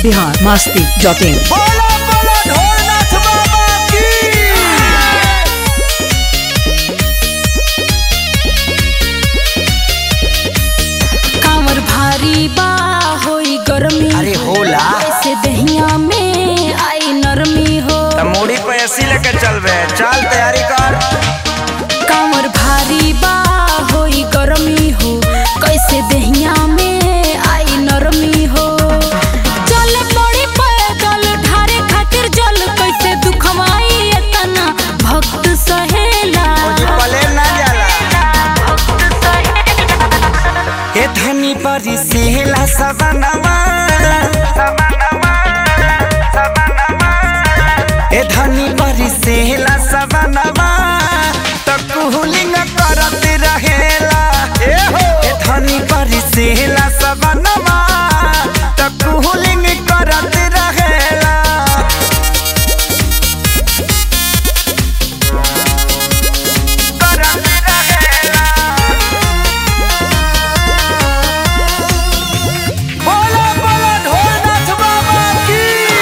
Bihar Masti dot in बोलो बोलो ढोलनाथ बाबा की कांवर भारी बा होई गर्मी अरे होला ऐसे दहिया में आई नरमी हो त मूड़ी पे ऐसी लेके चल बे चल तैयारी कर कांवर भारी बा होई गर्मी हो कैसे दहिया में आई नरमी हो चल पड़ी पैदल ढारे खातिर जल कैसे दुखवाई एतना भक्त सहेला जी पले ना जाला हे धनी परी सेला सबनवा हे धनी परी सेला सबनवा त कुहलिंग करत रहेला ए हो हे धनी परी सेला सबनवा त कुहलिंग करत रहेला करत रहेला बोलो बोलो ढोलनाथ बाबा की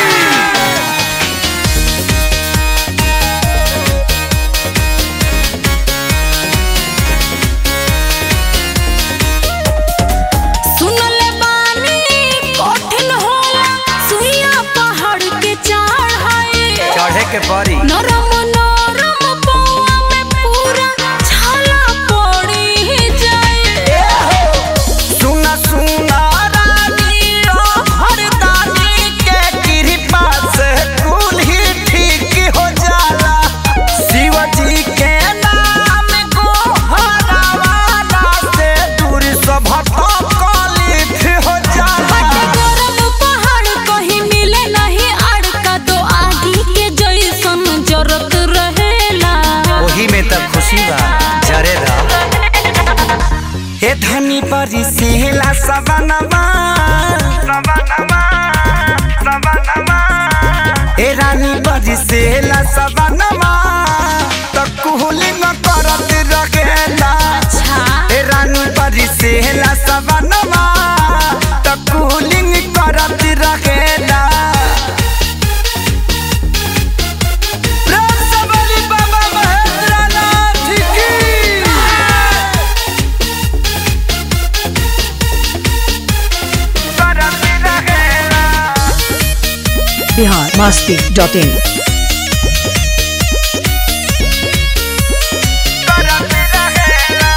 सुनले बानी कठिन होला सुइया पहाड़ के चढ़ाए चढ़े के परी नरम नरम पौआ में पूरा छाला पड़ी जाए सुना सुना रानी ओ हरदानी के कृपा से कुल ही ठीक हो जाला शिव जी के नाम को हरावाला से दूर सब कलित हो बट जाला गरम पहाड़ कहीं मिले नहीं अड़का दो आगी के जैसन जरत रहेला वही में तब खुशी बा जरे रह हे धनी परी सेला सबनवा सबनवा सबनवा हे रानी परी सेला सबनवा त कुहलिंग करत रहेला अच्छा हे रानी परी सेला सबनवा त कुहलिंग करत रहेला प्रेम से बोली बाबा महेंद्रनाथ की करत रहेला बिहार मस्ती डॉट इन करत रहेला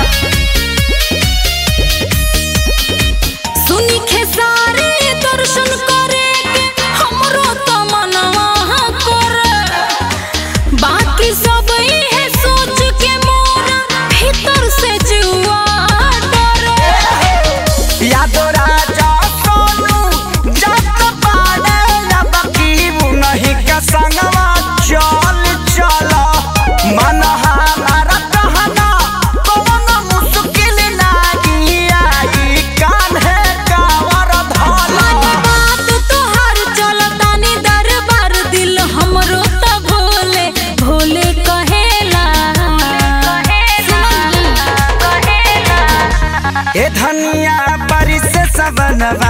सुनी खेसारी दर्शन करे के हमरो तो मनवा करे बाकी सब इहे सोच के मोरा भीतर से जुआ डरे यादो राजा सोनू जब पाड़े अब की नहीं का संगवा चल चल मन हमारा कहना कौन मुश्किल लागी आई कान है कावर धला मन बात तोहार चलतानी दरबार दिल हमरो त भोले भोले कहेला ए धनिया बारिश सबनवा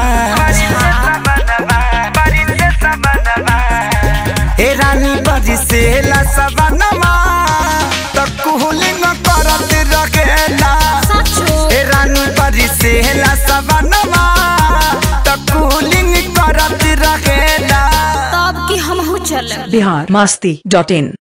ए रानी बारिश ला सबनवा त कुहलिंग करत रखेला सचो ए रानी बारिश ला सबनवा त कुहलिंग करत रखेला तब की हमहू चले बिहार मस्ती डॉट इन